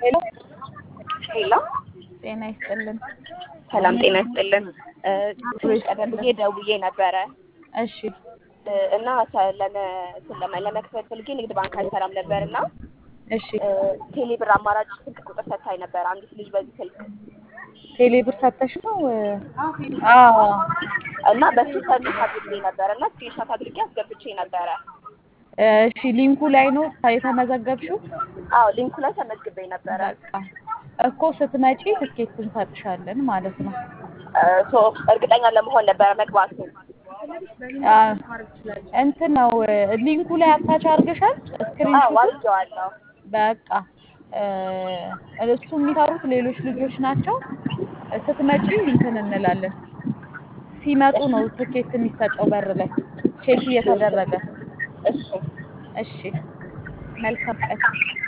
ሄሎ ሄሎ ጤና ይስጥልን። ሰላም ጤና ይስጥልን። እ፣ ትንሽ ቀደም ብዬ ደውዬ ነበረ እሺ እ፣ እና ሰ- ለመ- እንትን ለመ- ለመክፈት ፈልጌ ንግድ ባንክ አይሰራም ነበር እና እሺ እ፣ ቴሌ ብር አማራጭ ስልክ ቁጥር ሰታኝ ነበር አንዲት ልጅ በዚህ ስልክ ቴሌ ብር ሰተሽ ነው? አዎ እና በሱ ሰርቪስ አድርጌ ነበር እና ስክሪንሾት አድርጌ አስገብቼ ነበረ። እሺ ሊንኩ ላይ ነው የተመዘገብሽው? አዎ ሊንኩ ላይ ተመዝግቤ ነበረ። በቃ እኮ ስትመጪ ትኬት እንሰጥሻለን ማለት ነው። እ፣ ሶ እርግጠኛ ለመሆን ነበረ መግባቱ። አ፣ እንትን ነው ሊንኩ ላይ አታች አድርገሻል አዎ ስክሪንሾት አድርጌዋለሁ። በቃ እ፣ እሱ የሚሰሩት ሌሎች ልጆች ናቸው። ስትመጪ እንትን እንላለን። ሲመጡ ነው ትኬት የሚሰጠው በር ላይ ቼክ እየተደረገ። እሺ እሺ መልካም ቀን።